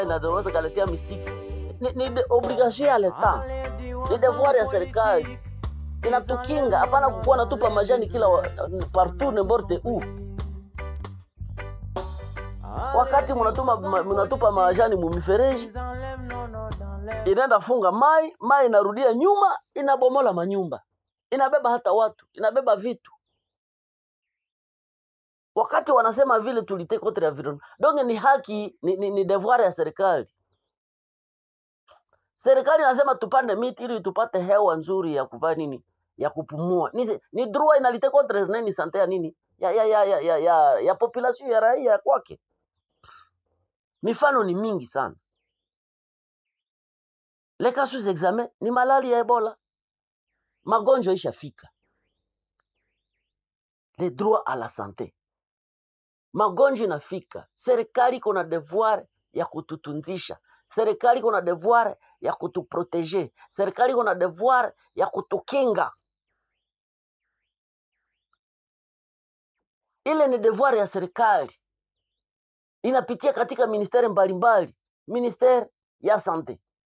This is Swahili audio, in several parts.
na tunaweza kaletea mistiki ni, ni de- obligation ya leta ni devoir ya serikali inatukinga hapana kukuwa natupa majani kila wa- partout n'importe où wakati munatuma ma- munatupa majani mumifereji inaenda funga mai mai inarudia nyuma inabomola manyumba inabeba hata watu inabeba vitu wakati wanasema vile tulite contre environnement donc ni haki ni, ni, ni devoir ya serikali serikali inasema tupande miti ili tupate hewa nzuri ya kuvaa nini ya kupumua ni, ni droit inalite contre nini sante ya nini ya ya ya ya ya, ya, ya population ya raia kwake mifano ni mingi sana les cas sous examen ni malali ya ebola magonjwa ishafika le droit à la santé magonjwa inafika serikali iko na devoir ya kututunzisha serikali iko na devoir ya kutuprotege serikali iko na devoir ya kutukinga ile ni devoir ya serikali inapitia katika ministeri mbalimbali ministeri ya sante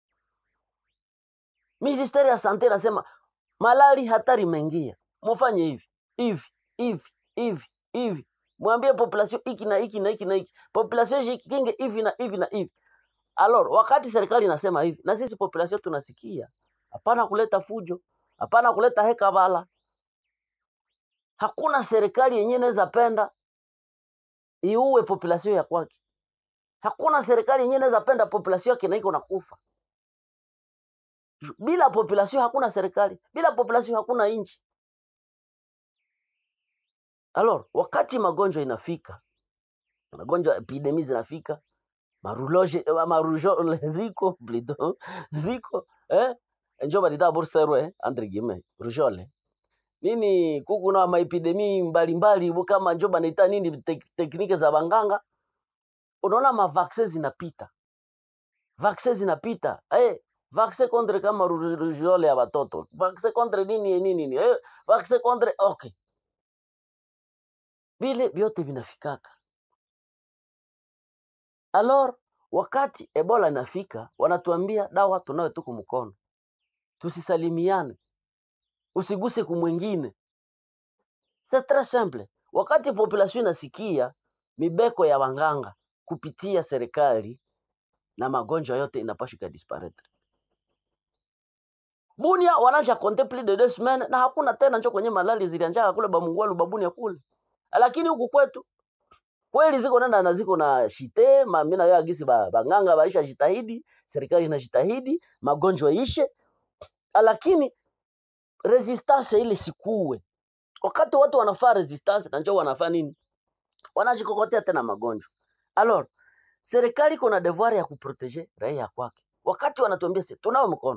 ministeri ya sante inasema malali hatari imeingia mufanye hivi hivi hivi hivi hivi mwambie population hiki na hiki na hiki na hiki population jikinge hivi na hivi na hivi alors wakati serikali inasema hivi na sisi population tunasikia hapana kuleta fujo hapana kuleta hekabala hakuna serikali yenyewe inaweza penda iue population ya kwake hakuna serikali yenyewe inaweza penda population yake na iko nakufa bila population hakuna serikali bila population hakuna nchi alors wakati magonjwa inafika magonjwa epidemi zinafika maruloje eh, marujole ziko plutôt ziko eh njo balita burserwe eh, entre guillemets rujole nini kuku na maepidemi mbalimbali bu kama njo banaita nini tek, teknike za banganga unaona mavaksin zinapita vaksin zinapita eh vaksin contre kama ru- rujole ya watoto vaksin contre nini nini nini eh vaksin contre okay vile vyote vinafikaka alors wakati ebola inafika wanatuambia dawa tunayo tuku mkono tusisalimiane usiguse kumwengine c'est très simple wakati population inasikia mibeko ya wanganga kupitia serikali na magonjwa yote inapaswa ikadisparaître bunia wanaja compter plus de deux semaines na hakuna tena njo kwenye malali zilianjaka kule bamungwalu babunia kule lakini huku kwetu kweli ziko nenda na ziko na shite ma- mi nayo agisi ba- banganga baisha jitahidi serikali inajitahidi magonjwa ishe lakini resistance ile sikuwe wakati watu wanafaa resistance na njoo wanafaa nini wanajikokotea tena magonjwa alors serikali iko na devoir ya kuprotege raia kwake wakati wanatuambia si tunao mkono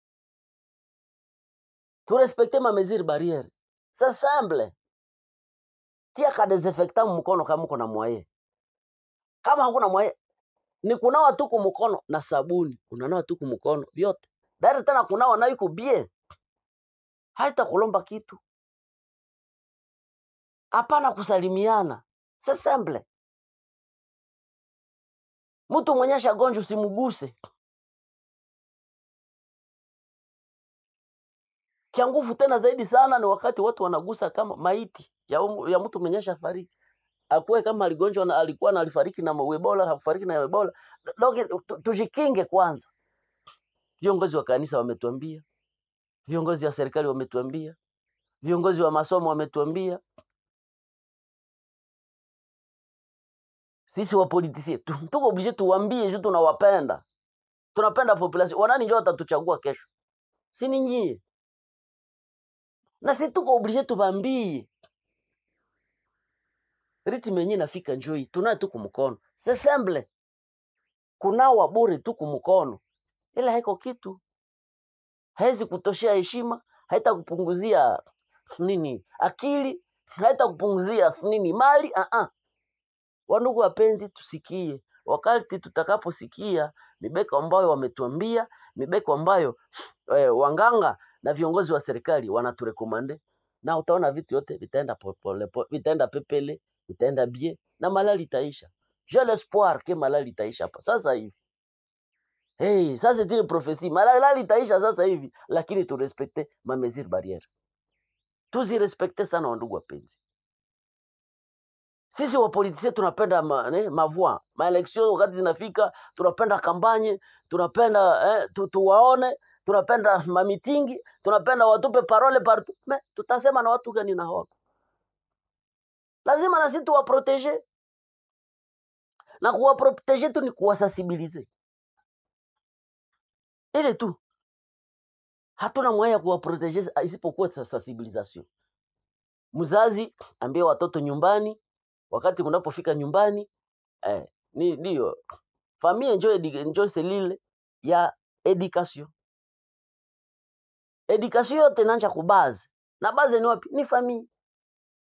turespekte ma mesure barriere c'est simple tia ka desinfectant mkono kama uko na mwaye kama hakuna mwaye ni kunawa tu kumkono na sabuni unanawa tu kumkono vyote dari tena kunawa nayo iko bien haita kulomba kitu hapana kusalimiana c'est simple mtu mwenye shagonjwa usimguse kia nguvu tena zaidi sana ni wakati watu wanagusa kama maiti ya, umu- ya mtu mwenye shafariki akuwe kama aligonjwa na alikuwa na alifariki na ebola hakufariki na ebola donc tu- tujikinge kwanza viongozi wa kanisa wametuambia viongozi wa serikali wametuambia viongozi wa masomo wametuambia sisi wapolitisie tu- tuko oblige tuwambie juu tunawapenda tunapenda population wanani njo watatuchagua kesho si ni nyie na si tuko oblige tubambie ritme yenyewe nafika njoi tunaye tu kumkono c'est simple kunawa bure tu kumkono ila haiko kitu haizi kutoshea heshima haita kupunguzia nini akili haita kupunguzia nini mali uh -uh. wandugu wapenzi tusikie wakati tutakaposikia mibeko ambayo wametuambia mibeko ambayo eh, wanganga na viongozi wa serikali wanaturekomande na utaona vitu yote vitaenda popole, po- vitaenda pepele vitaenda bie na malali itaisha j'ai l'espoir ke malali itaisha hapa sasa hivi hey, ça c'est une prophétie malali itaisha sasa hivi lakini turespekte ma mesure barriere tuzirespekte sana wandugu wapenzi sisi wapolitisia tunapenda ma, ne, mavua maeleksio wakati zinafika tunapenda kampanye tunapenda eh, tu, tuwaone tunapenda mamitingi tunapenda watupe parole partout me tutasema na watu gani na hawako lazima na sisi tuwaprotege na kuwaprotege tu ni kuwasensibilize ile tu hatuna mwaya ya kuwaprotege isipokuwa sa- sensibilisation mzazi ambie watoto nyumbani wakati kunapofika nyumbani eh, ni ndio famille njo edi- njo selile ya education education yote inaanza kubaze na baze ni wapi ni famille